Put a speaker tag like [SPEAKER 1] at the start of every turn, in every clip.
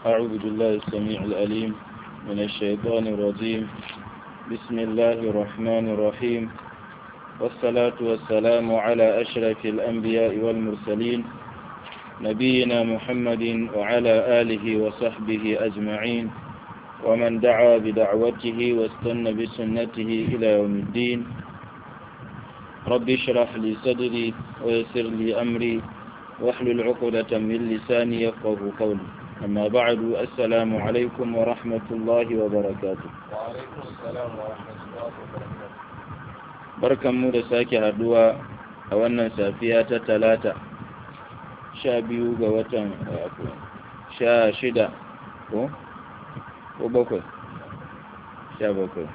[SPEAKER 1] أعوذ بالله السميع الأليم من الشيطان الرجيم بسم الله الرحمن الرحيم والصلاة والسلام على أشرف الأنبياء والمرسلين نبينا محمد وعلى آله وصحبه أجمعين ومن دعا بدعوته واستنى بسنته إلى يوم الدين رب اشرح لي صدري ويسر لي أمري واحلل عقدة من لساني يفقه قولي أما بعد السلام عليكم ورحمة الله وبركاته
[SPEAKER 2] وعليكم السلام ورحمة الله وبركاته
[SPEAKER 1] barkan mu da sake haduwa a wannan safiya ta talata sha biyu ga watan sha shida ko ko bakwai sha bakwai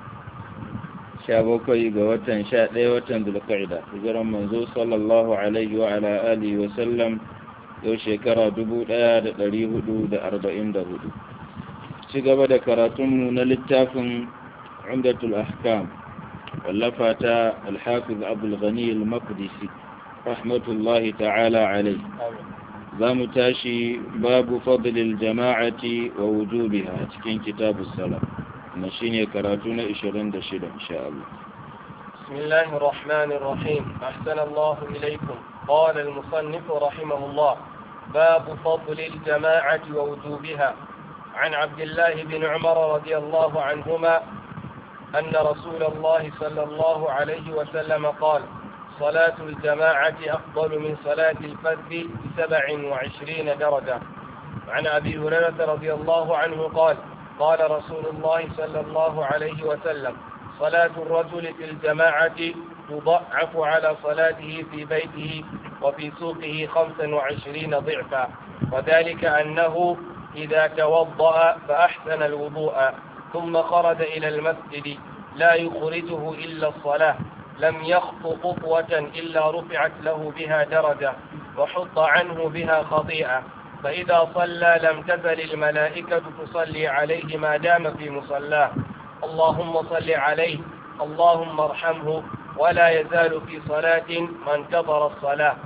[SPEAKER 1] sha bakwai ga watan sha ɗaya watan zulqa'ida hijiran manzo sallallahu alaihi wa ala alihi wa sallam yau shekara dubu ɗaya da ɗari hudu da arba'in da hudu ci gaba da karatunmu na littafin umdatul ahkam wallafa ta alhafiz abul ghani al-maqdisi rahmatullahi ta'ala alai za mu tashi babu fadlil jama'ati wa wujubiha cikin kitabus salam na shine karatu na 26 insha Allah
[SPEAKER 2] بسم الله الرحمن الرحيم أحسن الله إليكم قال المصنف رحمه الله باب فضل الجماعة ووجوبها عن عبد الله بن عمر رضي الله عنهما أن رسول الله صلى الله عليه وسلم قال صلاة الجماعة أفضل من صلاة الفذ بسبع وعشرين درجة عن أبي هريرة رضي الله عنه قال قال رسول الله صلى الله عليه وسلم صلاة الرجل في الجماعة تضعف على صلاته في بيته وفي سوقه خمسا وعشرين ضعفا وذلك أنه إذا توضأ فأحسن الوضوء ثم خرج إلى المسجد لا يخرجه إلا الصلاة لم يخط خطوة إلا رفعت له بها درجة وحط عنه بها خطيئة فإذا صلى لم تزل الملائكة تصلي عليه ما دام في مصلاه اللهم صل عليه اللهم ارحمه ولا يزال في صلاة ما انتظر الصلاة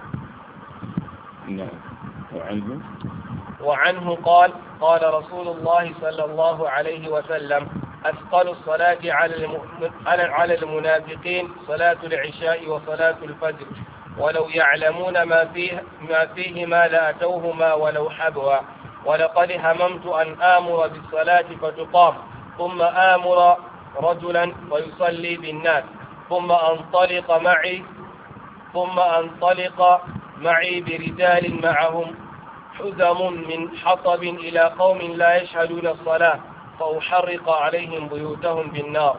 [SPEAKER 1] نعم وعنه
[SPEAKER 2] وعنه قال قال رسول الله صلى الله عليه وسلم أثقل الصلاة على الم- على على المنافقين صلاة العشاء وصلاة الفجر ولو يعلمون ما فيه ما فيهما لأتوهما ولو حبوا ولقد هممت أن آمر بالصلاة فتقام ثم آمر رجلا ويصلي بالناس ثم أنطلق معي ثم أنطلق معي برجال معهم حزم من حطب إلى قوم لا يشهدون الصلاة فأحرق عليهم بيوتهم بالنار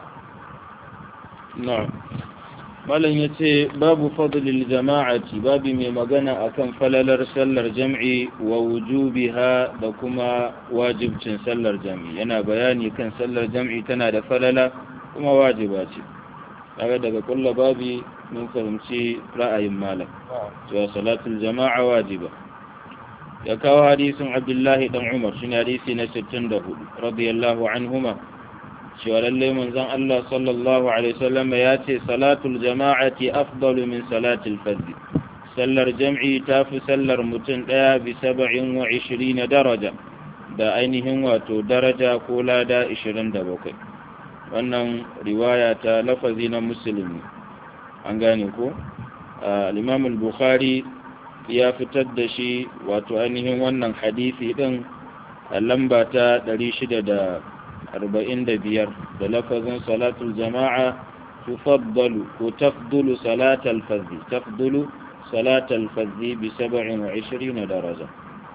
[SPEAKER 1] na'am malam yace babu fadlil jama'ati babu mai magana akan falalar sallar jam'i wa wujubiha da kuma wajibcin sallar jam'i yana bayani kan sallar jam'i tana da falala kuma wajiba ce kaga daga kulla babi mun fahimci ra'ayin malam cewa salatul jama'a wajiba ya kawo hadisin abdullahi dan umar shine hadisi na 64 radiyallahu anhuma cewa lallai manzon Allah sallallahu alaihi wasallam ya ce salatul jama'ati afdalu min salatil fard sallar jam'i ta fi sallar mutum daya bi 27 daraja da ainihin wato daraja ko lada 27 wannan riwaya ta lafazi na musulmi an gane ko al-imam al-bukhari ya fitar da shi wato ainihin wannan hadisi din a lamba ta 600 arba'in da biyar da lafazin salatul jama'a tufaddalu ko tafdulu salatal fazzi tafdulu salatal fazzi bi saba'in wa ishirin daraja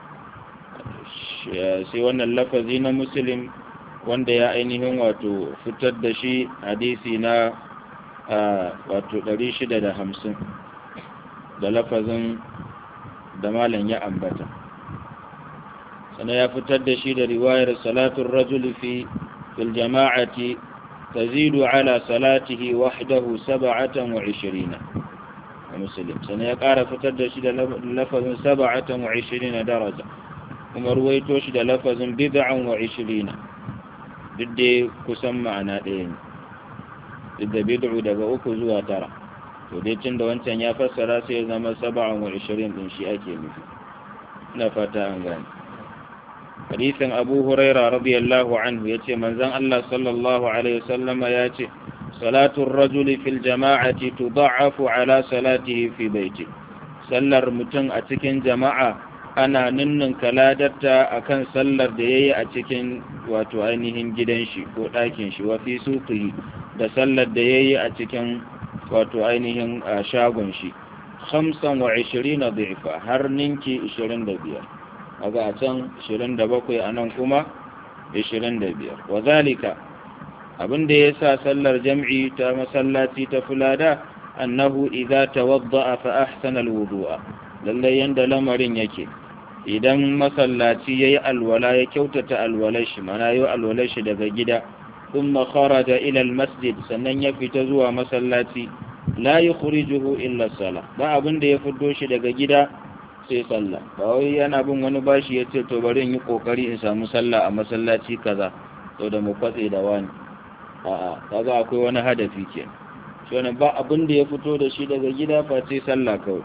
[SPEAKER 1] sai wannan lafazi na muslim wanda ya ainihin wato fitar da shi hadisi na wato ɗari shida da hamsin da lafazin da malam ya ambata sannan ya fitar da shi da riwayar salatun rajuli fi fil jama'ati tazidu ala salatihi wahdahu sab'atan wa ishirina muslim sannan ya ƙara fitar da shi da lafazin sab'atan wa ishirina daraja kuma ruwaito shi da lafazin bid'an wa ishirina duk da kusan ma'ana ɗaya ne duk da bid'u daga uku zuwa tara to dai tun da wancan ya fassara sai ya zama sab'an wa ishirin din shi ake nufi ina fata an gane hadisin abu huraira radiyallahu anhu yace manzon Allah sallallahu alaihi wasallama yace salatu ar-rajuli fil jama'ati tudha'afu ala salatihi fi baiti sallar mutum a cikin jama'a ana ninnin kaladarta akan sallar da yayi a cikin wato ainihin gidan shi ko ɗakin shi wa fi suqihi da sallar da yayi a cikin wato ainihin shagon shi 25 dhifa har ninki 25 kaga a can 27 a nan kuma 25 wazalika abin da ya sa sallar jam'i ta masallaci ta fulada annahu idza tawadda'a fa ahsana alwudu'a lalle yanda lamarin yake idan masallaci yayi alwala ya kyautata alwalar shi mana yayi alwalar shi daga gida thumma kharaja ila almasjid sannan ya fita zuwa masallaci la yukhrijuhu illa salah ba abin da ya fito shi daga gida sai sallah ba wai yana bin wani bashi ya ce to bari in yi kokari in samu sallah a masallaci kaza to da mu kwatse da wani a'a kaga akwai wani hadafi ke shi wani ba abin da ya fito da shi daga gida face sallah kawai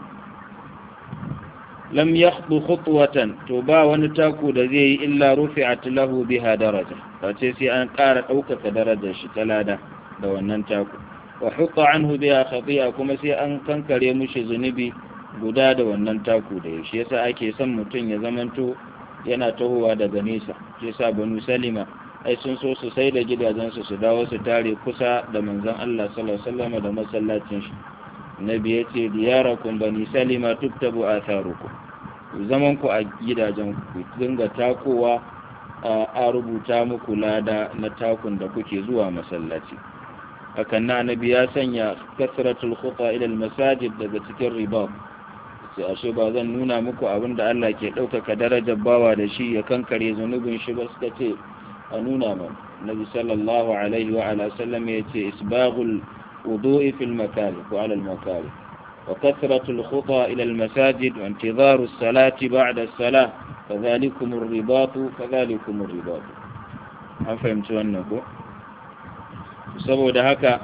[SPEAKER 1] lam yakhdu khutwatan to ba wani taku da zai yi illa rufi'at lahu biha daraja face sai an ƙara ɗaukaka darajar shi ta lada da wannan taku wa hutta anhu biha khati'a kuma sai an kankare mushi zunubi guda da wannan taku da shi yasa ake son mutum ya zamanto yana tahowa daga nesa shi yasa banu salima ai sun so su sai da gidajensu su dawo su tare kusa da manzon Allah sallallahu alaihi wasallam da masallacin shi nabi yace diyarakum bani salima tuktabu atharukum zaman ku a gidajen ku dinga takowa a rubuta muku lada na takun da kuke zuwa masallaci hakan na nabi ya sanya kasratul khuta ila al masajid daga cikin riba sai ashe ba zan nuna muku abin da Allah ke ɗaukaka darajar bawa da shi ya kankare zunubin shi ba suka ce a nuna man nabi sallallahu alaihi wa ala sallam ya ce isbaghul wudu'i fil makari ko ala al makari wa kasratul khuta ila al masajid wa intizaru salati ba'da as-salah kadhalikum ar-ribatu kadhalikum ar-ribatu an fahimci wannan ko saboda haka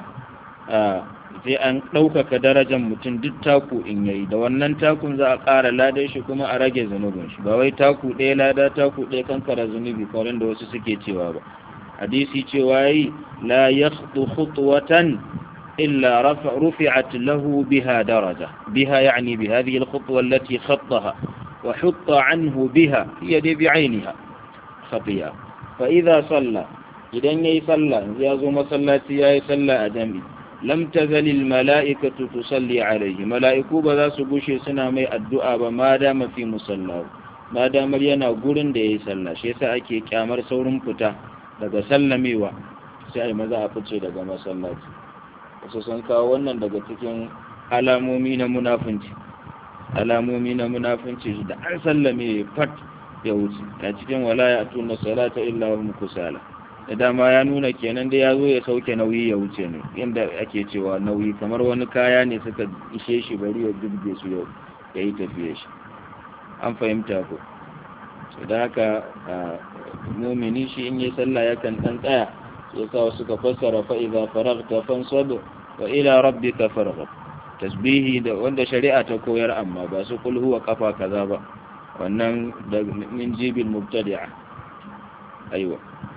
[SPEAKER 1] sai an ɗaukaka darajar mutum duk taku in yayi da wannan takun za a ƙara ladar shi kuma a rage zunubin shi ba wai taku ɗaya lada taku ɗaya kankara zunubi kawai da wasu suke cewa ba hadisi cewa yi la yakhdu khutwatan illa rufi'at lahu biha daraja biha yani bi hadhihi al-khutwa allati khattaha wa hutta anhu biha hiya bi bi'ainiha khatiya fa idha salla idan yayi sallah ya zo masallaci yayi sallah a jami'i lam tazalil mala'ikatu tusalli alaihi mala'iku ba za su gushe suna mai addu'a ba ma dama fi musallahu ma damar yana gurin da yayi sallah shi yasa ake kyamar saurin fita daga sallamewa sai ai maza a fice daga masallaci wasu sun kawo wannan daga cikin alamomi na munafunci alamomi na munafunci da an sallame fat ya wuce a cikin wala ya tuna salata illa hum kusala da dama ya nuna kenan da ya zo ya sauke nauyi ya wuce ne inda ake cewa nauyi kamar wani kaya ne suka ishe shi bari ya dubbe su yau ya yi tafiye shi an fahimta ko so da haka mumini shi in yi sallah yakan dan tsaya ya sa suka fassara fa idza faragta fansab wa ila rabbika farghab tasbihi da wanda shari'a ta koyar amma ba su kul huwa kafa kaza ba wannan da min jibil mubtadi'a aiwa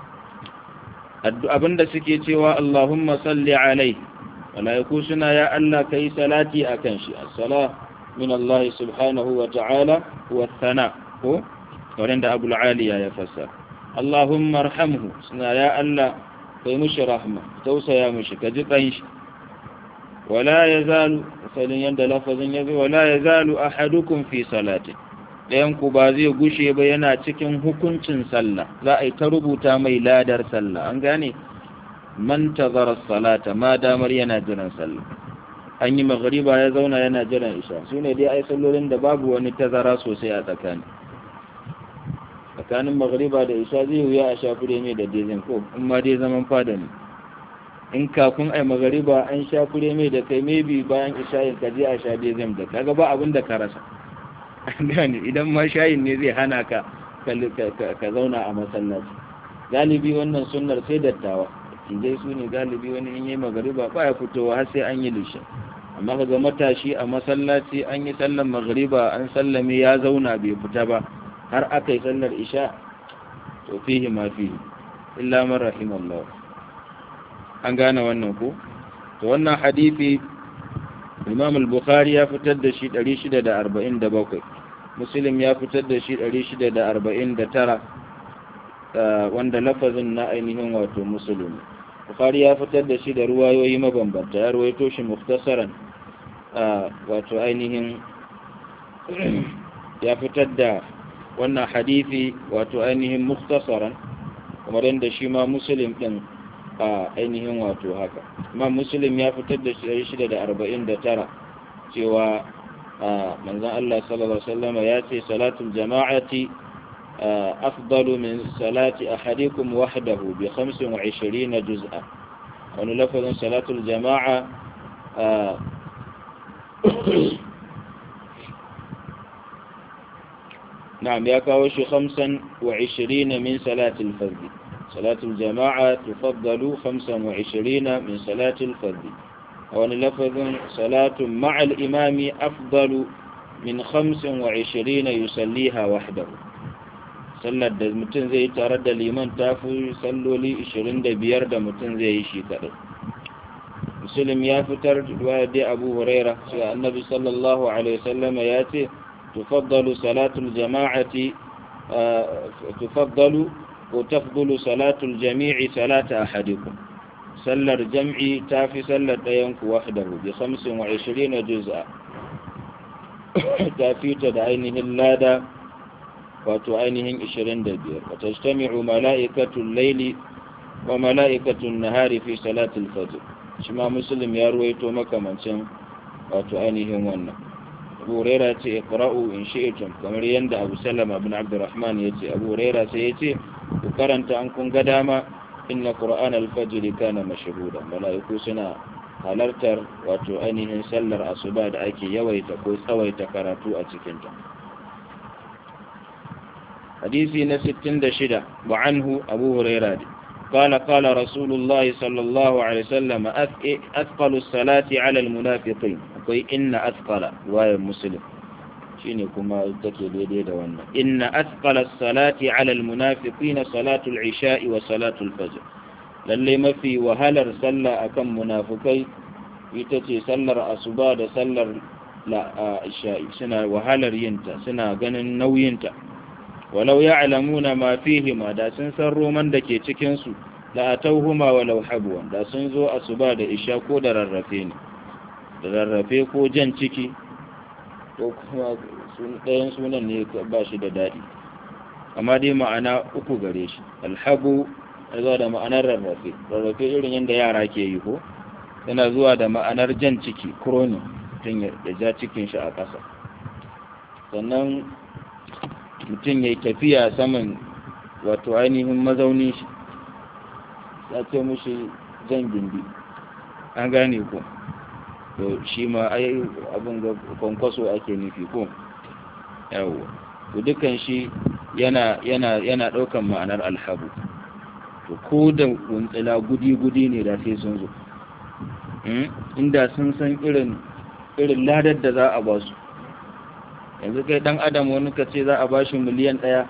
[SPEAKER 1] abinda suke cewa Allahumma salli alai malaiku suna ya Allah kai salati akan shi as-sala min Allah subhanahu wa ta'ala wa thana ko wanda Abu al-Aliya ya fassara Allahumma arhamhu suna ya Allah kai mushi rahma tausaya mushi ka ji kan shi wala yazalu salin yanda lafazin yazo wala yazalu ahadukum fi salati ɗayanku ba zai gushe ba yana cikin hukuncin sallah za a yi ta rubuta mai ladar sallah an gane man tazara salata ma damar yana jiran sallah an yi magariba ya zauna yana jiran isha su ne dai ai sallolin da babu wani tazara sosai a tsakani tsakanin magariba da isha zai wuya a shafi da mai da dezin ko in ma dai zaman fada ne in kafin ai magariba an shafi mai da kai maybe bayan isha yin kaji a sha dezin da kaga ba abin da ka rasa gane idan ma shayin ne zai hana ka ka zauna a masallaci galibi wannan sunnar sai dattawa tijai su ne galibi wani in yi magariba ba ya fitowa har sai an yi lishe amma ka ga matashi a masallaci an yi sallar magariba an sallame ya zauna bai fita ba har aka yi sallar isha to fihi ma fihi illa man rahimallahu an gane wannan ko to wannan hadisi Imam al-Bukhari ya fitar da shi 647 Muslim ya fitar da shi 649 wanda lafazin na ainihin wato Muslim Bukhari ya fitar da shi da ruwayoyi mabambanta ya ruwaito shi muftasaran wato ainihin ya fitar da wannan hadisi wato ainihin muftasaran kamar yadda shi ma Muslim din a ainihin wato haka imam muslim ya fitar da shi shida da arba'in da tara cewa manzan Allah sallallahu Alaihi wasallama ya ce salatul jama'ati afdalu min salati ahadikum wahdahu bi 25 juz'a wani lafazin salatul jama'a نعم يا كاوش خمسا وعشرين من صلاة الفرد صلاة الجماعة تفضل خمسا وعشرين من صلاة الفرد وأن لفظ صلاة مع الإمام أفضل من خمس وعشرين يصليها وحده sallar da mutum zai tare da liman ta fi salloli 25 da mutum zai yi shi kaɗai musulun ya fitar da dai abu huraira sai annabi sallallahu alaihi wasallam ya ce tufaddalu salatul jama'ati tufaddalu وتفضل صلاة الجميع صلاة أحدكم صلى الجمع تافي صلى دينك وحده بخمس وعشرين جزءا تافي تدعينه اللادة وتعينه عشرين دبير وتجتمع ملائكة الليل وملائكة النهار في صلاة الفجر شما مسلم يرويتو مكة من سن وتعينه ونه abu huraira ce iqra'u in shi'tum kamar yanda abu sallama bin abdurrahman yace abu huraira sai yace ku karanta an kun ga dama inna qur'an al-fajr kana mashhuda malaiku suna halartar wato ainihin sallar asuba da ake yawaita ko tsawaita karatu a cikin ta hadisi na 66 wa anhu abu huraira قال قال رسول الله صلى الله عليه وسلم أثقل الصلاة على المنافقين akwai inna athqala wayar muslim shine kuma take daidai da wannan inna athqala salati ala almunafiqin salatu al-isha'i wa salatu al-fajr lalle mafi wahalar sallah akan munafikai ita ce sallar asuba da sallar isha'i suna wahalar yinta suna ganin nauyinta walau ya'lamuna ma fihima da sun san roman da ke cikin su la atawhuma walau habwan da sun zo asuba da isha ko da rarrafe ne da rarrafe ko jan ciki ko kuma ɗayan sunan ne ba shi da daɗi amma dai ma'ana uku gare shi alhabu zuwa da ma'anar rarrafe rarrafe irin yadda yara ke yi ko yana zuwa da ma'anar jan ciki kroni mutum ya ja cikin shi a ƙasa sannan mutum ya yi tafiya saman wato ainihin mazaunin shi ya ce mushi jan gindi an gane ko to shi ma ai abin ga kwankwaso ake nufi ko yawo to dukan shi yana yana yana daukan ma'anar alhabu to ko da wuntsila gudi-gudi ne da sai sun zo inda sun san irin irin ladar da za a ba su yanzu kai dan adam wani ka ce za a ba shi miliyan ɗaya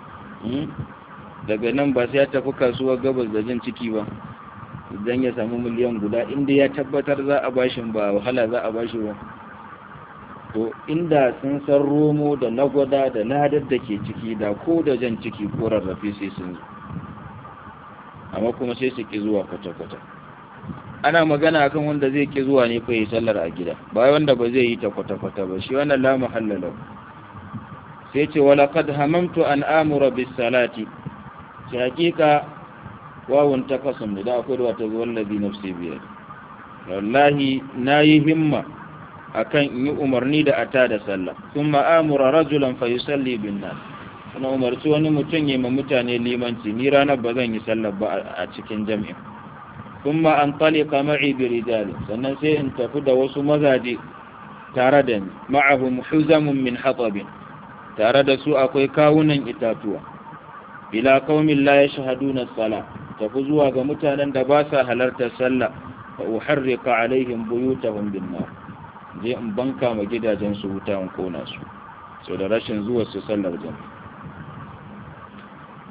[SPEAKER 1] daga nan ba sai ya tafi kasuwar gabas da jin ciki ba idan ya samu miliyan guda inda ya tabbatar za a bashin ba wahala za a bashi ba to inda sun san romo da lagwada da ladar da ke ciki da ko da jan ciki ko rarrafe sai sun zo amma kuma sai su ki zuwa kwata-kwata ana magana akan wanda zai ki zuwa ne fa yi sallar a gida ba wanda ba zai yi ta kwata-kwata ba shi wannan la muhallala sai ce wala qad hamamtu an amura bis salati shi hakika wawun ta kasam da akwai da wata wallazi nafsi biyar wallahi nayi himma akan in yi umarni da ata da sallah thumma amura rajulan fa yusalli bin nas kuma umarci wani mutum ya ma mutane limanci ni ranar ba zan yi sallah ba a cikin jami'a thumma an talika ma'i bi rijali sannan sai in tafi da wasu mazaje tare da ni ma'ahum huzamun min hatabin tare da su akwai kawunan itatuwa ila qaumin la yashhaduna as-salah tafi zuwa ga mutanen da ba sa halartar sallah fa uharrika alaihim buyutahum bin nar je in banka ma gidajen su wuta in kona su so da rashin zuwa su sallar jami'a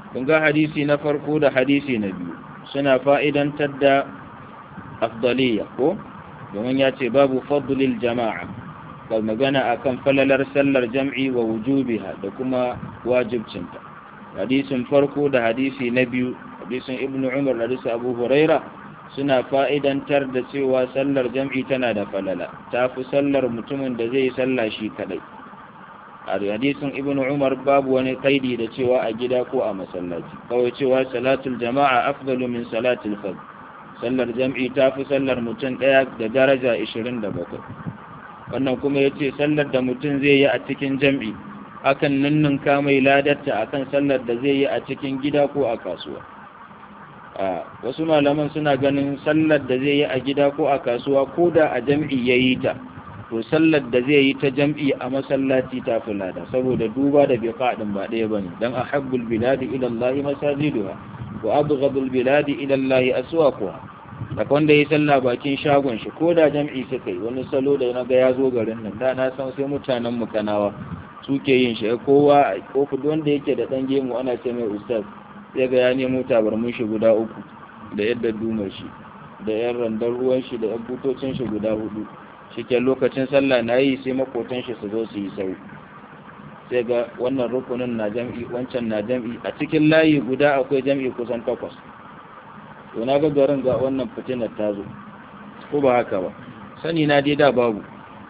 [SPEAKER 1] kun ga hadisi na farko da hadisi na biyu suna fa'idantar da afdaliya ko domin ya ce babu fadlil jama'a ga magana akan falalar sallar jam'i wa wujubiha da kuma wajibcinta hadisin farko da hadisi na biyu hadisin ibnu umar da hadisin abu huraira suna fa'idantar da cewa sallar jam'i tana da falala ta fi sallar mutumin da zai salla shi kadai a hadisin ibn umar babu wani kaidi da cewa a gida ko a masallaci kawai cewa salatul jama'a afdalu min salatul fard sallar jam'i ta fi sallar mutum daya da daraja 27 wannan kuma yace sallar da mutum zai yi a cikin jam'i akan ninninka mai ladarta akan sallar da zai yi a cikin gida ko a kasuwa a wasu malaman suna ganin sallar da zai yi a gida ko a kasuwa ko da a jam'i yayi ta to sallar da zai yi ta jam'i a masallaci ta fi lada saboda duba da biqa din ba ɗaya bane dan ahabbul biladi ila Allah masajiduha wa abghadul biladi ila Allah aswaquha da wanda yi sallah bakin shagon shi ko da jam'i suka yi wani salo da na ga ya zo garin nan da na san sai mutanen mu kanawa suke yin shi kowa ko wanda yake da dan gemu ana ce mai ustaz sai ga ya nemo tabarmin shi guda uku da yadda dumar shi da yan randar ruwan shi da yan butocin shi guda hudu shike lokacin sallah na yi sai makotan shi su zo su yi sau sai ga wannan rukunin na jam'i wancan na jam'i a cikin layi guda akwai jam'i kusan takwas to na ga garin ga wannan fitinar ta zo ko ba haka ba sani na dai da babu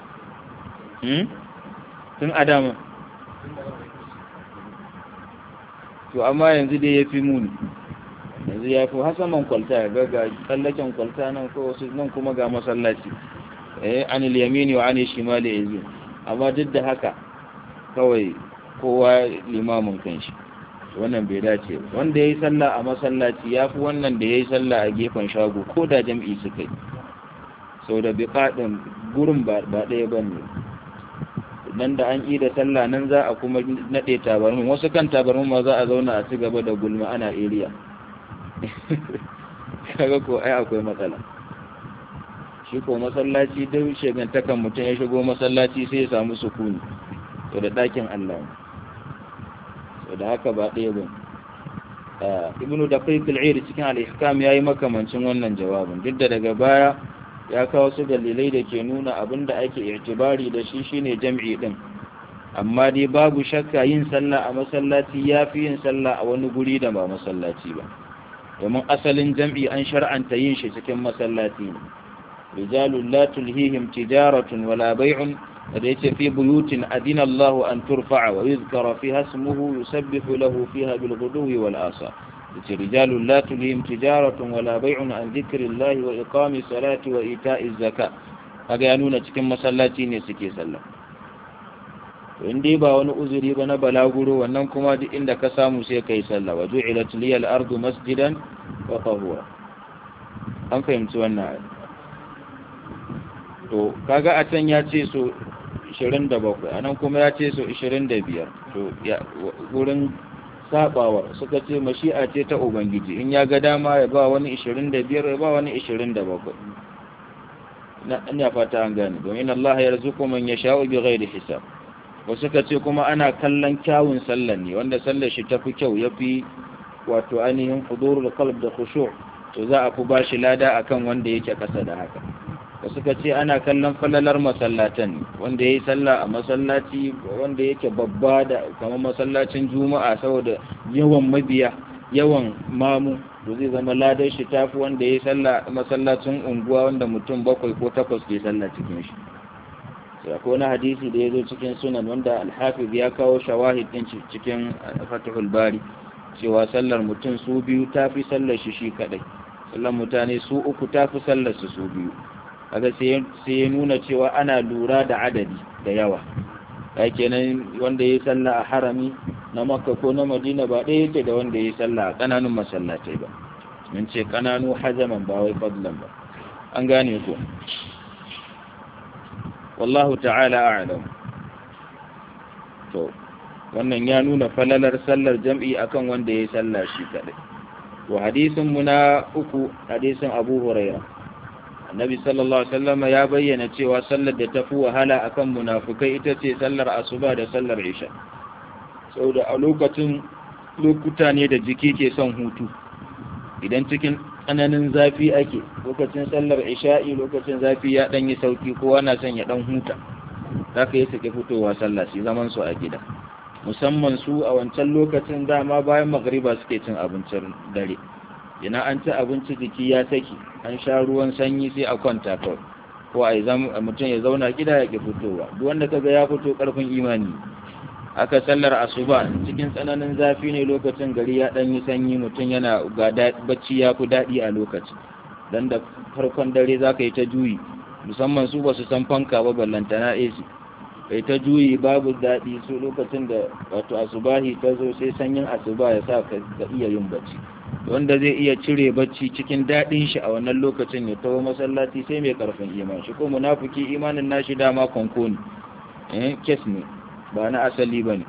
[SPEAKER 1] tun adama to amma yanzu dai ya fi muni yanzu ya fi hasaman kwalta ya ga ga tsallaken kwalta nan ko wasu nan kuma ga masallaci eh anil yamini wa anil shimali yazin amma duk da haka kawai kowa limamin kanshi wannan bai dace ba wanda yayi sallah a masallaci yafi wannan da yayi sallah a gefen shago ko da jam'i suka yi sau da biqadin gurin ba ɗaya bane nan da an yi da sallah nan za a kuma nade tabarmin wasu kan tabarmin ma za a zauna a ci gaba da gulma ana area kaga ko ai akwai matsala shi ko masallaci duk shegantakan mutum ya shigo masallaci sai ya samu sukuni to da ɗakin Allah to da haka ba ɗaya ba ibnu da kai cikin al-ihkam yayi makamancin wannan jawabin duk da daga baya ya kawo su dalilai da ke nuna abin da ake irtibari da shi shine jam'i din amma dai babu shakka yin sallah a masallaci yafi yin sallah a wani guri da ba masallaci ba domin asalin jam'i an shar'anta yin shi cikin masallaci ne rijalun la tulhihim tijaratun wala bai'un da yace fi buyutin adina Allah an turfa'a wa yuzkara fiha ismuhu yusabbihu lahu fiha bil ghuduwi wal asar yace rijalun la tulhihim tijaratun wala bai'un an dhikrillahi wa iqami salati wa ita'iz zakat kaga ya nuna cikin masallaci ne suke sallah to in dai ba wani uzuri ba na balaguro wannan kuma duk inda ka samu sai kai sallah wa ju'ilat liyal ardu masjidan wa tahura an fahimci wannan to kaga a can ya ce so 27 anan kuma ya ce so 25 to wurin sabawar suka ce mashi'a ce ta ubangiji in ya ga dama ya ba wani 25 ya ba wani 27 na ina fata an gane domin Allah ya rizuku man yasha'u bi ghairi hisab wasu ka ce kuma ana kallon kyawun sallan ne wanda sallar shi tafi kyau yafi wato ainihin hudurul qalb da khushu' to za a fi bashi lada akan wanda yake kasa da haka wasu ka ce ana kallon falalar masallatan wanda ya yi sallah a masallaci wanda yake babba da kamar masallacin juma'a saboda yawan mabiya yawan mamu to zai zama ladar shi tafi wanda ya yi sallah a masallacin unguwa wanda mutum bakwai ko takwas ke sallah cikin shi sai akwai wani hadisi da ya zo cikin sunan wanda alhafiz ya kawo shawahid din cikin fatihul bari cewa sallar mutum su biyu tafi sallar shi shi kadai sallar mutane su uku tafi sallar su su biyu kaga sai ya nuna cewa ana lura da adadi da yawa ya kenan wanda ya yi sallah a harami na makka ko na madina ba ɗaya yake da wanda ya yi sallah a ƙananun masallatai ba mun ce ƙananu hajaman ba wai fadlan ba an gane ko wallahu ta'ala a'lam to wannan ya nuna falalar sallar jam'i akan wanda ya yi sallah shi kadai wa hadisin mu na uku hadisin abu hurairah annabi sallallahu alaihi wasallam ya bayyana cewa sallar da tafi wahala akan munafukai ita ce sallar asuba da sallar isha saboda a lokacin lokuta ne da jiki ke son hutu idan cikin tsananin zafi ake lokacin sallar isha'i lokacin zafi ya dan yi sauki kowa na son ya dan huta za ka yi suke fitowa sallah su zaman su a gida musamman su a wancan lokacin dama bayan magariba suke cin abincin dare ina an ci abinci jiki ya saki an sha ruwan sanyi sai a kwanta kawai ko a mutum ya zauna gida ya ke fitowa duk wanda kaga ya fito karfin imani aka sallar asuba cikin tsananin zafi ne lokacin gari ya dan yi sanyi mutum yana ga bacci ya fi daɗi a lokacin dan da farkon dare za ka yi ta juyi musamman su ba su san fanka ba ballantana AC kai ta juyi babu daɗi su lokacin da wato asubahi ta zo sai sanyin asuba ya sa ka iya yin bacci wanda zai iya cire bacci cikin daɗin shi a wannan lokacin ya tawo masallaci sai mai karfin iman shi ko munafiki imanin nashi dama konko ne eh kes ne ba na asali bane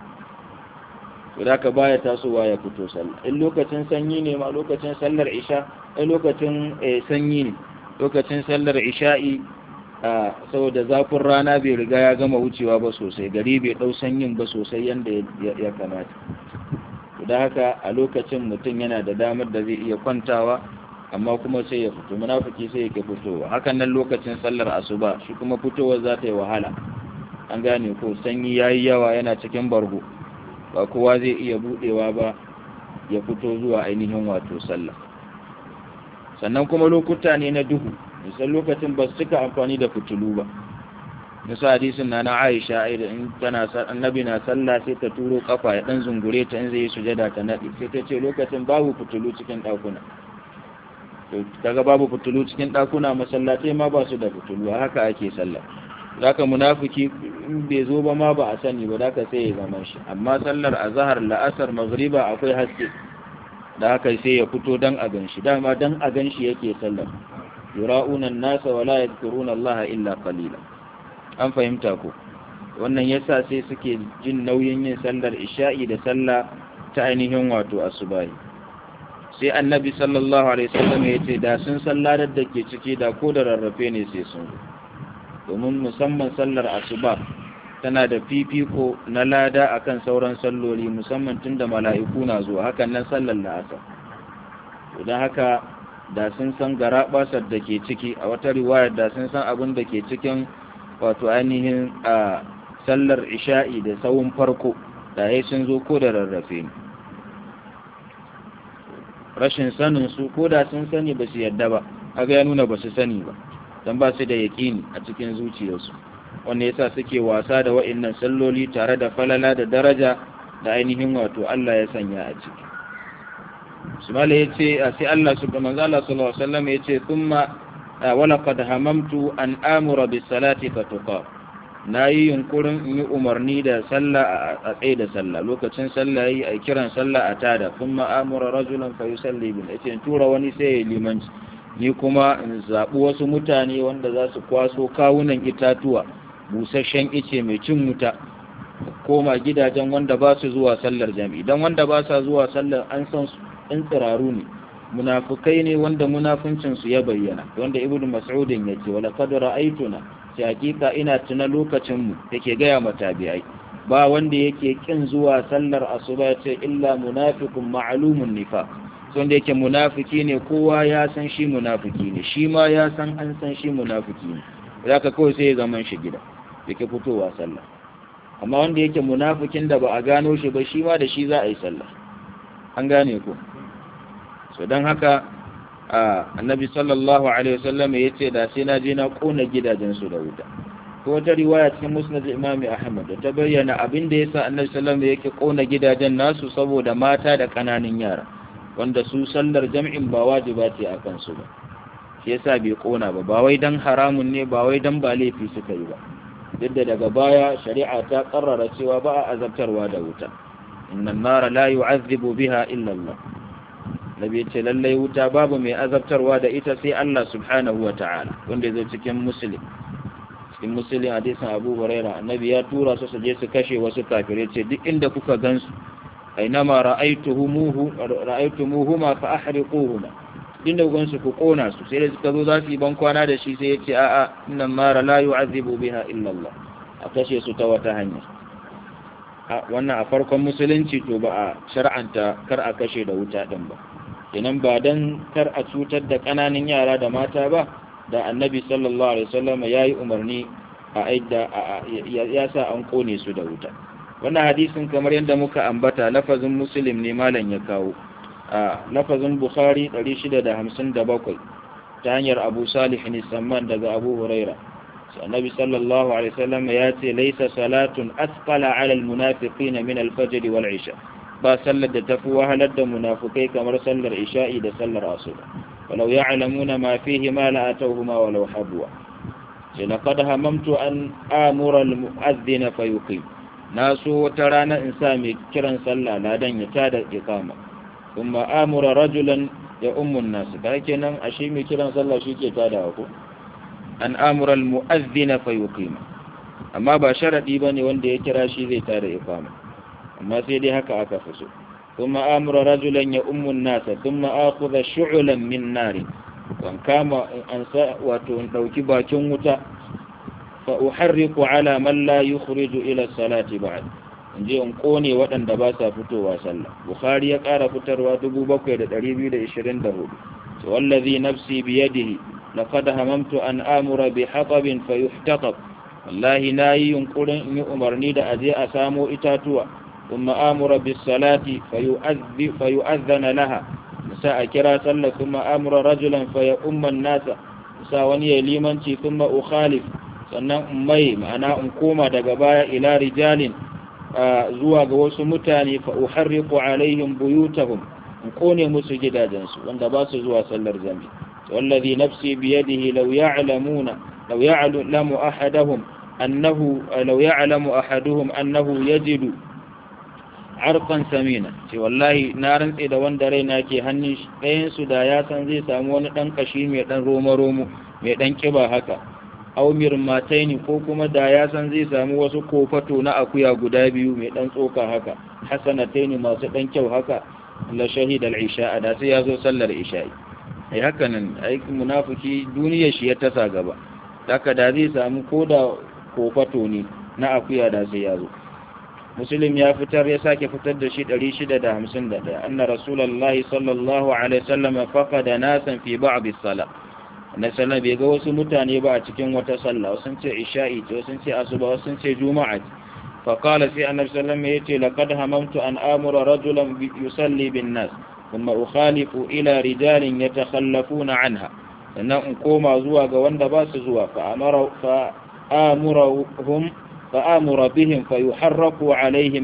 [SPEAKER 1] to da ka baya tasowa ya fito sallah in lokacin sanyi ne ma lokacin sallar isha in lokacin sanyi ne lokacin sallar isha'i a saboda zafin rana bai riga ya gama wucewa ba sosai gari bai ɗau sanyin ba sosai yadda ya kamata da haka a lokacin mutum yana da damar da zai iya kwantawa amma kuma sai ya fito munafiki sai yake fitowa hakan nan lokacin sallar asuba shi kuma fitowar za ta yi wahala an gane ko sanyi ya yi yawa yana cikin bargo ba kowa zai iya budewa ba ya fito zuwa ainihin wato sallah sannan kuma lokuta ne na duhu misal lokacin ba su cika amfani da fitilu ba nisa hadisin na na aisha da in tana annabi na sallah sai ta turo kafa ya dan zungure ta in zai yi sujada ta nadi sai ta ce lokacin babu fitilu cikin dakuna to kaga babu fitilu cikin dakuna masallatai ma ba su da fitilu haka ake sallah zaka munafiki in bai zo ba ma ba a sani ba zaka sai ya zama shi amma sallar azhar la'asar maghriba akwai haske da haka sai ya fito dan a ganshi dama dan a ganshi yake sallar yura'una an-nasa wa la yadhkuruna Allah illa qalila an fahimta ko wannan yasa sai suke jin nauyin yin sallar isha'i da sallah ta ainihin wato asubahi sai annabi sallallahu alaihi wasallam ya ce da sun sallar da ke ciki da ko da rarrafe ne sai sun domin musamman sallar asuba tana da fifiko na lada akan sauran salloli musamman tunda mala'iku na zuwa hakan nan sallar la'asar don haka da sun san garabasar da ke ciki a wata riwayar da sun san abin da ke cikin wato ainihin a sallar isha'i da tsawon farko da ya sun zo ko da rarrafe ne rashin sanin su ko da sun sani ba su yadda ba aga ya nuna ba su sani ba don ba su da yaƙini a cikin zuciyarsu wanda yasa suke wasa da wa'annan salloli tare da falala da daraja da ainihin wato Allah ya sanya a ciki sumala ya ce sai Allah su ga manzo Allah sallallahu alaihi wasallam ya ce thumma walaqad hamamtu an amura bis salati fatuqa nayi yunkurin in yi umarni da sallah a tsaye da sallah lokacin sallah yi a kiran sallah a tada thumma amura rajulan fa yusalli bil yace tura wani sai ya limanci ni kuma in zabi wasu mutane wanda za su kwaso kawunan itatuwa busasshen ice mai cin wuta koma gidajen wanda ba su zuwa sallar jami'i dan wanda ba sa zuwa sallar an san su in tsiraru ne munafukai ne wanda munafuncinsu ya bayyana wanda ibnu mas'udin ya ce wala qad ra'aytuna sai hakika ina tuna lokacin mu yake gaya matabi'ai ba wanda yake kin zuwa sallar asuba ya ce illa munafiqun ma'lumun nifaq wanda yake munafiki ne kowa ya san shi munafiki ne shi ma ya san an san shi munafiki ne zaka kawai sai ya zaman shi gida yake fitowa sallah amma wanda yake munafikin da ba a gano shi ba shi ma da shi za a yi sallah an gane ko so don haka annabi sallallahu alaihi wasallam ya ce da sai na je na kona gidajensu da wuta ko wata riwaya cikin musnad imami ahmad da ta bayyana abin da yasa annabi sallallahu alaihi yake kona gidajen nasu saboda mata da kananan yara wanda su sallar jam'in ba wajiba ce akan su ba shi yasa bai kona ba ba wai dan haramun ne ba wai dan ba laifi suka yi ba yadda daga baya shari'a ta karrara cewa ba a azabtarwa da wuta inna an-nara la yu'azzibu biha illa Allah nabi ce lallai wuta babu mai azabtarwa da ita sai Allah subhanahu wa ta'ala wanda zai cikin muslim cikin muslim hadisin Abu Huraira annabi ya tura su su je su kashe wasu kafirai ce duk inda kuka gansu ainama ra'aytuhumuhu ra'aytumuhuma fa ahriquhuma inda kuka gansu ku kona su sai da suka zo za su yi ban kwana da shi sai ya ce a'a innan mara la yu'azibu biha illa Allah a kashe su ta wata hanya wannan a farkon musulunci to ba a shar'anta kar a kashe da wuta din ba kenan ba dan kar a cutar da ƙananan yara da mata ba da annabi sallallahu alaihi wasallam yayi umarni a aida ya sa an kone su da wuta wannan hadisin kamar yadda muka ambata lafazin muslim ne malam ya kawo a lafazin bukhari 657 ta hanyar abu salih ne samman daga abu huraira annabi sallallahu alaihi wasallam ya ce laisa salatun asqala ala almunafiqin min alfajr wal isha ba sallar da tafi wahalar da munafukai kamar sallar isha'i da sallar asuba walau ya'lamuna ma fihi ma la atawhuma walau habwa sai laqad hamamtu an amura almu'adhdhin fayuqim na so wata rana in sa mai kiran sallah ladan ya tada iqama kuma amura rajulan ya ummun nasu da kenan ashe mai kiran sallah shi ke tada ko an amura almu'adhdhin fayuqim amma ba sharadi bane wanda ya kira shi zai tada iqama amma sai dai haka aka fi so kuma amura rajulan ya ummun nasa kuma akhudha shu'lan min nari kan kama an sa wato in dauki bakin wuta fa uharriku ala man la yukhriju ila salati ba'd in je in kone waɗanda ba sa fitowa sallah bukhari ya ƙara fitarwa 7224 to wallazi nafsi biyadihi laqad hamamtu an amura bi hatabin fayuhtaqab wallahi nayi yunkurin in yi umarni da aje a samo itatuwa ثم آمر بالصلاة فيؤذ فيؤذن لها مساء كرا صلى ثم آمر رجلا فيؤم الناس مساء وني ليمنتي ثم أخالف sannan mai ma'ana in koma daga baya ila rijalin zuwa ga wasu mutane fa uharriqu alaihim buyutahum in kone musu gidajensu wanda ba su zuwa sallar jami wallazi nafsi biyadihi law ya'lamuna law ya'lamu ahaduhum annahu law ya'lamu ahaduhum annahu yajidu arfan samina ce wallahi na rantse da wanda raina ke hannun ɗayan su da ya san zai samu wani ɗan kashi mai ɗan romo-romo mai ɗan ƙiba haka aumir mataini ko kuma da ya san zai samu wasu kofato na akuya guda biyu mai ɗan tsoka haka hasanataini masu ɗan kyau haka la shahid al-isha da sai ya zo sallar isha'i ai haka nan aikin munafiki duniyar shi ya tasa gaba haka da zai samu ko da kofato ne na akuya da sai ya zo muslim ya fitar ya sake fitar da shi 651 anna rasulullahi sallallahu alaihi wasallam faqada nasan fi ba'd as-salah na sallah bai ga wasu mutane ba a cikin wata sallah sun ce isha'i ce sun ce asuba sun ce juma'a fa qala sai annabi sallallahu alaihi wasallam yace laqad hamamtu an amura rajulan yusalli bin nas thumma ukhalifu ila rijalin yatakhallafuna anha sannan in koma zuwa ga wanda ba su zuwa fa amara fa amurahum فآمر بهم فيحركوا عليهم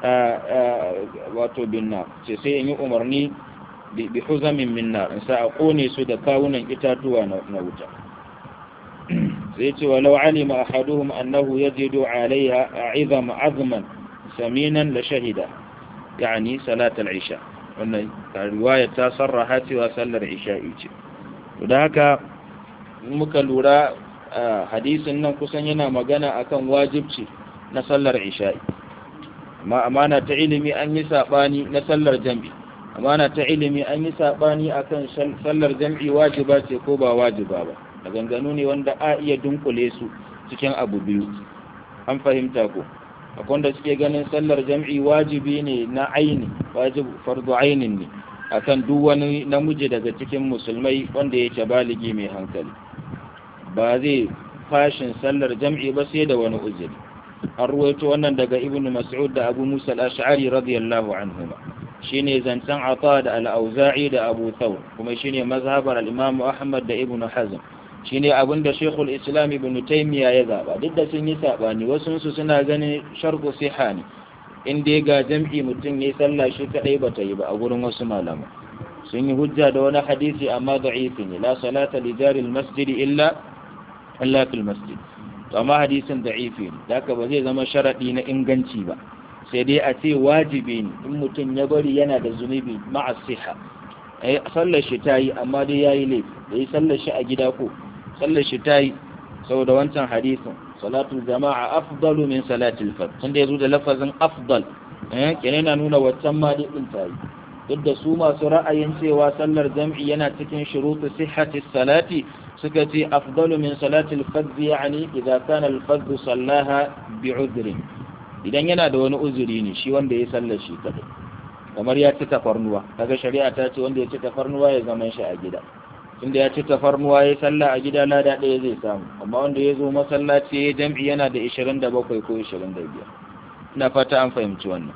[SPEAKER 1] wato binna ce sai in yi umarni bi huzamin min nar in sa a kone su da kawunan itatuwa na wuta sai ce walau alima ahaduhum annahu yajidu alaiha a'izam azman saminan la shahida yani salat al-isha wannan riwaya ta sarraha cewa sallar isha'i ce da haka muka lura hadisin nan kusan yana magana akan wajibci na sallar isha'i amma amana ta ilimi an yi sabani na sallar jam'i amana ta ilimi an yi sabani akan sallar jam'i wajiba ce ko ba wajiba ba maganganu ne wanda a iya dunkule su cikin abu biyu an fahimta ko akwai wanda suke ganin sallar jam'i wajibi ne na aini wajib fardu ainin ne akan duk wani namiji daga cikin musulmai wanda yake baligi mai hankali ba zai fashin sallar jam'i ba sai da wani uzuri an ruwaito wannan daga ibn mas'ud da abu musa al-ash'ari radiyallahu anhuma shine zancen ata da al-auza'i da abu thawr kuma shine mazhabar al-imam ahmad da ibn hazm shine abin da shaykhul islam ibn taymiya ya zaba duk da sun yi sabani wasu su suna ganin shartu siha ne in dai ga jam'i mutum yayi sallah shi kadai bata yi ba a gurin wasu malama sun yi hujja da wani hadisi amma da'ifi ne la salata li jari al-masjid illa illa fil masjid to amma hadisin da'ifi ne haka ba zai zama sharadi na inganci ba sai dai a ce wajibi ne in mutum ya bari yana da zunubi ma'a siha ai sallar shi tayi amma dai yayi laifi da yi sallar shi a gida ko sallar shi tayi saboda wancan hadisin salatu jama'a afdalu min salati al-fard tunda yazo da lafazin afdal eh kenan na nuna waccan ma dai din tayi duk da su masu ra'ayin cewa sallar jam'i yana cikin shurutu sihhati salati suka ce afdalu min salati al-fard yani idza kana al-fard sallaha bi'udrin idan yana da wani uzuri ne shi wanda ya sallar shi kadai kamar ya ci tafarnuwa kaga shari'a ta ce wanda ya ci tafarnuwa ya zama shi a gida tunda ya ci tafarnuwa ya salla a gida lada ɗaya zai samu amma wanda ya zo masallaci ya jam'i yana da 27 ko 25 ina fata an fahimci wannan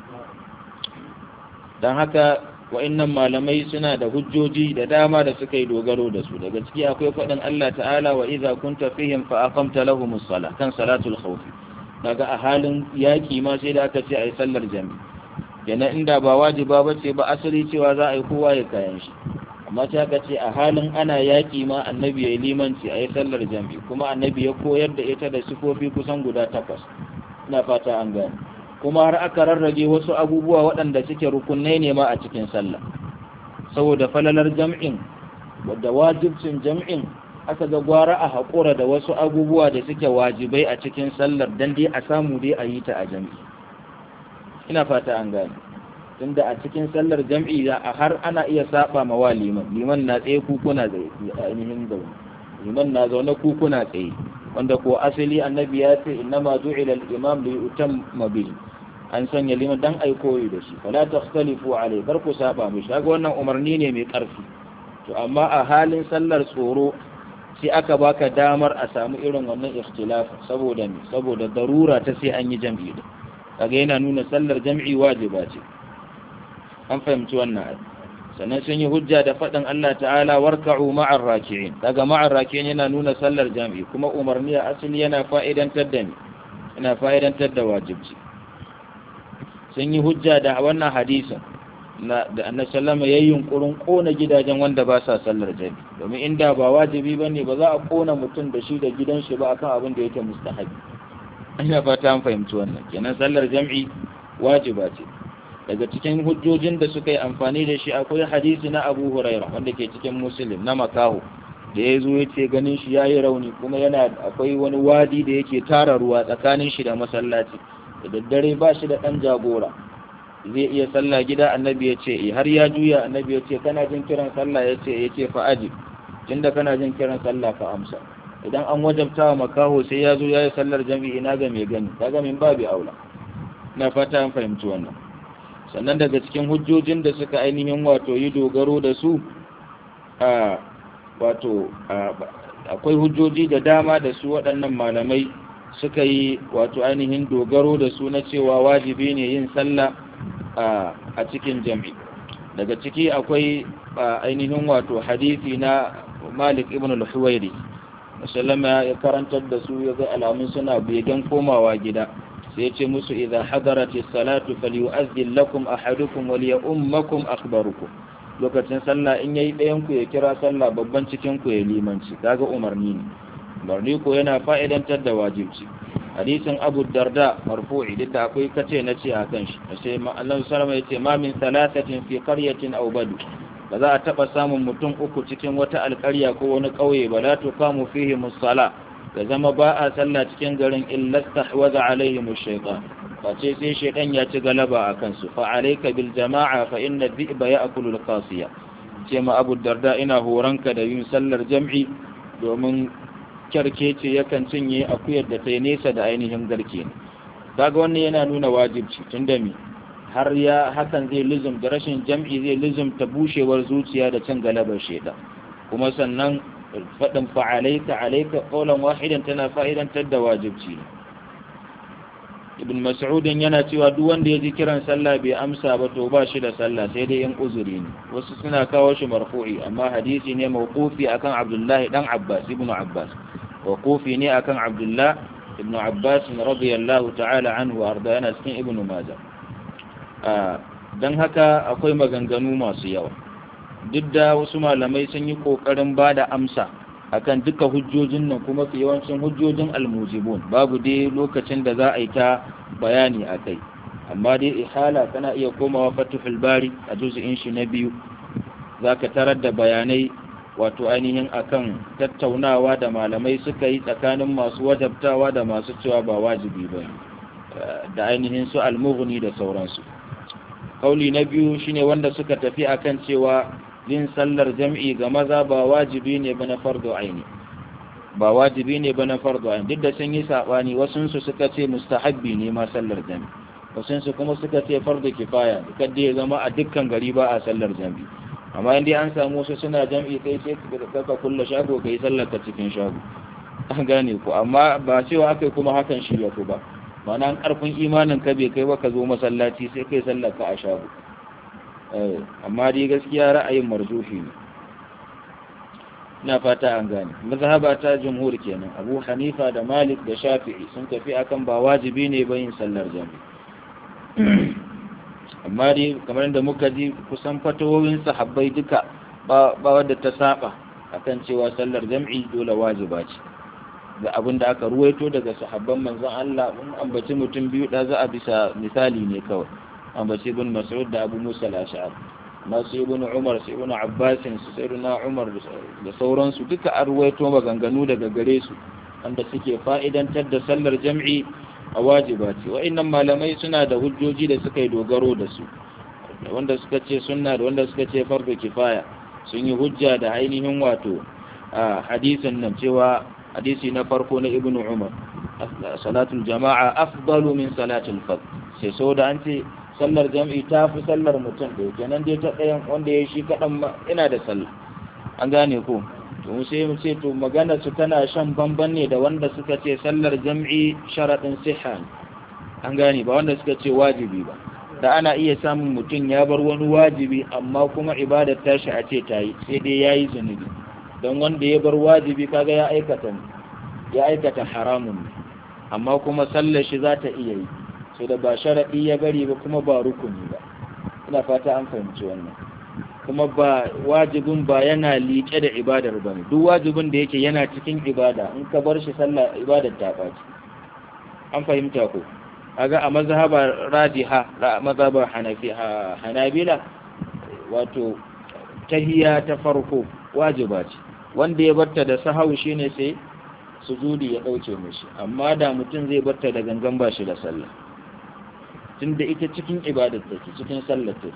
[SPEAKER 1] don haka wa'annan malamai suna da hujjoji da dama da suka yi dogaro da su daga ciki akwai faɗin Allah ta'ala wa idza kunta fihim fa aqamta lahumus sala kan salatul khawf daga a halin yaki ma sai da aka ce ayi sallar jami'i kenan inda ba wajiba bace ba asali cewa za a yi kowa ya kayan shi amma sai aka ce a halin ana yaki ma annabi ya yi limanci ayi sallar jami'i kuma annabi ya koyar da ita da sifofi kusan guda takwas ina fata an gane kuma har aka rarrage wasu abubuwa waɗanda suke rukunai ne ma a cikin sallah saboda falalar jam'in wadda wajibcin jam'in aka ga gwara a haƙura da wasu abubuwa da suke wajibai a cikin sallar don dai a samu dai a yi ta a jam'i ina fata an gane tunda a cikin sallar jam'i a har ana iya saba ma wa liman liman na tsaye kukuna zai ainihin zaune liman na zaune kukuna tsaye wanda ko asali annabi ya ce innama ju'ila al-imam li yutamma bihi an sanya liman dan ai koyi da shi fala takhtalifu alai bar ku saba mishi kaga wannan umarni ne mai karfi to amma a halin sallar tsoro sai aka baka damar a samu irin wannan ikhtilaf saboda ne saboda darura ta sai an yi jam'i da kaga yana nuna sallar jam'i wajiba ce an fahimci wannan ai sannan sun yi hujja da faɗin Allah ta'ala warka'u ma'ar raki'in daga ma'ar raki'in yana nuna sallar jam'i kuma umarni a asali yana fa'idantar da ni yana fa'idantar da wajibci sun yi hujja da wannan hadisin da annabi sallama yayin yunkurin kona gidajen wanda ba sa sallar jam'i domin inda ba wajibi bane ba za a kona mutum da shi da gidan shi ba akan abin da yake mustahabi ina fata an fahimci wannan kenan sallar jam'i wajiba ce daga cikin hujjojin da suka yi amfani da shi akwai hadisi na abu huraira wanda ke cikin musulun na makaho da ya zo ya ce ganin shi ya yi rauni kuma yana akwai wani wadi da yake tara ruwa tsakanin shi da masallaci da daddare ba shi da ɗan jagora zai iya sallah gida annabi ya ce har ya juya annabi ya ce kana jin kiran sallah ya ce ya ce fa'aji tunda kana jin kiran sallah ka amsa idan an wajabta wa makaho sai ya zo ya yi sallar jami'i na ga mai gani kaga min babu aula na fata an fahimci wannan sannan daga cikin hujjojin da suka ainihin wato yi dogaro da su a wato akwai hujjoji da dama da su waɗannan malamai suka yi wato ainihin dogaro da su na cewa wajibi ne yin sallah a cikin jami daga ciki akwai ainihin wato hadisi na malik ibn al-huwairi musallama ya karantar da su ya ga alamun suna begen komawa gida sai ce musu idza hadarati salatu falyu'azzin lakum ahadukum wa liyummakum akhbarukum lokacin sallah in yayi ɗayan ku ya kira sallah babban cikin ku ya limanci kaga umarni ne umarni ko yana fa'idantar da wajibci hadisin Abu Darda marfu'i duk da akwai kace na ce akan shi sai Allah sallama yace ma min salasatin fi qaryatin aw badu ba za a taba samun mutum uku cikin wata alƙarya ko wani ƙauye ba la tuqamu fihi musalla da zama ba a sallah cikin garin illasta waza alaihim shaytan face sai shaytan ya ci galaba a kansu fa alayka bil jama'a fa inna dhi'ba ya'kulu al qasiya ce ma abu darda ina horanka da yin sallar jam'i domin kyarkece yakan cinye akuyar da ta yi nesa da ainihin garke ne kaga wannan yana nuna wajibci tunda mi har ya hakan zai lizum da rashin jam'i zai lizum ta bushewar zuciya da cin galabar shaytan kuma sannan faɗin fa'alaika alaika ƙaunar wahidan tana fa'idantar da wajibci ibn mas'udin yana cewa duk wanda ya ji kiran sallah bai amsa ba to ba shi da sallah sai dai in uzuri ne wasu suna kawo shi marfu'i amma hadisi ne mawqufi akan abdullahi dan abbas ibn abbas mawqufi ne akan abdullah ibn abbas radiyallahu ta'ala anhu arda yana cikin ibn majah dan haka akwai maganganu masu yawa duk da wasu malamai sun yi ƙoƙarin ba da amsa akan duka hujjojin nan kuma fi yawancin hujjojin almujibun babu dai lokacin da za a yi ta bayani a kai amma dai ihala kana iya komawa fatihul bari a juz'in shi na biyu za ka tarar da bayanai wato ainihin akan tattaunawa da malamai suka yi tsakanin masu wajabtawa da masu cewa ba wajibi ba da ainihin su almughni da sauransu kauli na biyu shine wanda suka tafi akan cewa yin sallar jam'i ga maza ba wajibi ne ba na fardo aini ba wajibi ne ba na fardu ayin duk da sun yi sabani wasu su suka ce mustahabbi ne ma sallar jami wasu su kuma suka ce fardu kifaya ne kadda ya zama a dukkan gari ba a sallar jami amma in dai an samu wasu suna jam'i kai sai ka kulle shago kai sallar ka cikin shago an gane ku amma ba cewa akai kuma hakan shi ya ba ma'ana an karfin imanin ka bai kai ba ka zo masallaci sai kai sallar ka a shago amma dai gaskiya ra'ayin marzufi ne ina fata an gane mazhaba ta jumhur kenan abu hanifa da malik da shafi'i sun tafi akan ba wajibi ne ba yin sallar jami amma dai kamar da muka ji kusan fatawoyin sahabbai duka ba wadda ta saba akan cewa sallar jam'i dole wajiba ce da abin da aka ruwaito daga sahabban manzon Allah mun ambaci mutum biyu da za a bisa misali ne kawai ambaci ibn mas'ud da abu musa al-ash'ari masu ibn umar su ibn abbasin su sai na umar da sauransu duka an ruwaito maganganu daga gare su wanda suke fa'idantar da sallar jam'i a wajiba ce wa'annan malamai suna da hujjoji da suka yi dogaro da su wanda suka ce sunna da wanda suka ce farko kifaya sun yi hujja da ainihin wato a hadisin nan cewa hadisi na farko na ibn umar salatul jama'a afdalu min salatul fard sai so da an ce sallar jam'i ta fi sallar mutum da yake nan dai ta ɗayan wanda ya shi kaɗan ina da sallah an gane ko to sai mu ce to magana su tana shan bamban ne da wanda suka ce sallar jam'i sharaɗin siha an gane ba wanda suka ce wajibi ba da ana iya samun mutum ya bar wani wajibi amma kuma ibadar tashi a ce ta yi sai dai ya yi zunubi don wanda ya bar wajibi kaga ya aikata ya aikata haramun amma kuma sallar shi za ta iya yi so da ba sharaɗi ya bari ba kuma ba rukuni ba ina fata an fahimci wannan kuma ba wajibin ba yana liƙe da ibadar ba ne duk wajibin da yake yana cikin ibada in ka bar shi sallah ibadar ta ɓaci an fahimta ko aga a mazhaba radiha mazhaba hanafi hanabila wato tahiya ta farko wajiba ce wanda ya barta da sahau shine sai sujudi ya dauke mishi amma da mutum zai barta da gangan ba shi da sallah tunda ita cikin ibadar take cikin sallar take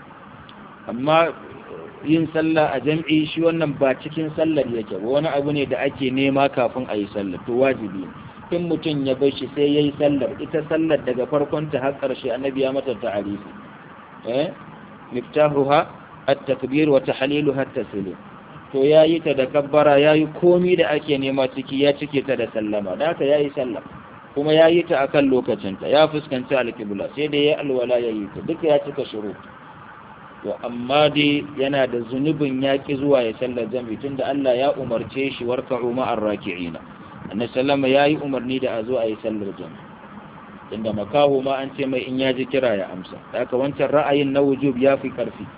[SPEAKER 1] amma yin sallah a jam'i shi wannan ba cikin sallar yake ba wani abu ne da ake nema kafin a yi sallar to wajibi in mutum ya bar shi sai ya yi sallar ita sallar daga farkon ta har ƙarshe annabi ya mata ta'arifi eh miftahuha at-takbir wa tahliluha at-taslim to yayi ta da kabbara yayi komi da ake nema ciki ya cike ta da sallama da haka yayi sallah kuma yayi ta akan lokacin ta ya fuskanci al-qibla sai da yayi alwala yayi ta duka ya cika shuru to amma dai yana da zunubin yaƙi zuwa ya sallar jami'i tunda Allah ya umarce shi warka'u ma'ar raki'ina annabi sallama yayi umarni da a zo a yi sallar jami'i inda makaho ma an ce mai in ya ji kira ya amsa haka wancan ra'ayin na wujub ya fi karfi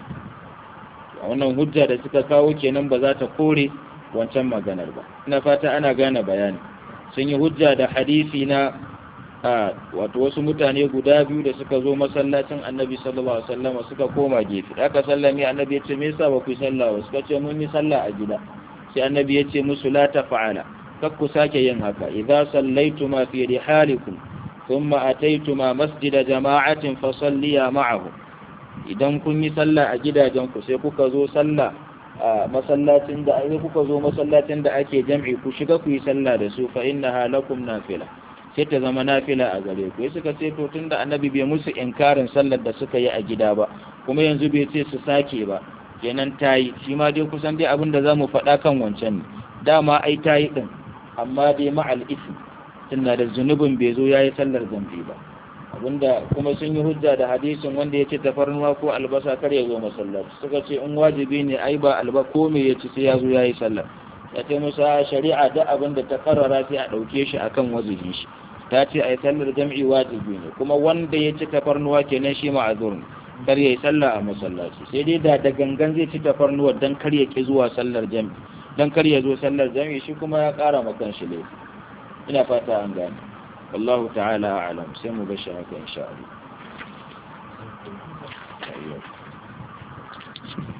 [SPEAKER 1] wannan hujja da suka kawo kenan ba za ta kore wancan maganar ba ina fata ana gane bayani sun yi hujja da hadisi na a wato wasu mutane guda biyu da suka zo masallacin annabi sallallahu alaihi wasallam suka koma gefe aka sallame annabi ya ce me yasa ba ku sallah ba suka ce mun yi sallah a gida sai annabi ya ce musu la tafa'ala kar ku sake yin haka idza sallaituma fi rihalikum thumma ataituma masjida jama'atin fasalliya ma'ahu idan kun yi sallah a gidajen ku sai kuka zo sallah a masallacin da ai kuka zo masallacin da ake jam'i ku shiga ku yi sallah da su fa innaha lakum nafila sai ta zama nafila a gare ku suka ce to tunda annabi bai musu inkarin sallar da suka yi a gida ba kuma yanzu bai ce su sake ba kenan tayi shi ma dai kusan dai abin da zamu faɗa kan wancan ne dama ai tayi din amma dai ma'al ism tunda da zunubin bai zo yayi sallar zambi ba abinda kuma sun yi hujja da hadisin wanda ya ce tafarnuwa ko albasa kar ya zo masallaci suka ce in wajibi ne ai ba alba ko me ya ci sai ya zo yayi sallar ya ce musu shari'a da abin da ta karara sai a ɗauke shi akan wajibin shi ta ce a yi sallar jam'i wajibi ne kuma wanda ya ci tafarnuwa kenan shi ma'azur ne kar ya yi sallah a masallaci sai dai da da gangan zai ci tafarnuwa dan kar ya ki zuwa sallar jam'i dan kar ya zo sallar jam'i shi kuma ya ƙara ma kan shi laifi ina fata an gane wallahu ta'ala a'lam sai mu bashi haka insha Allah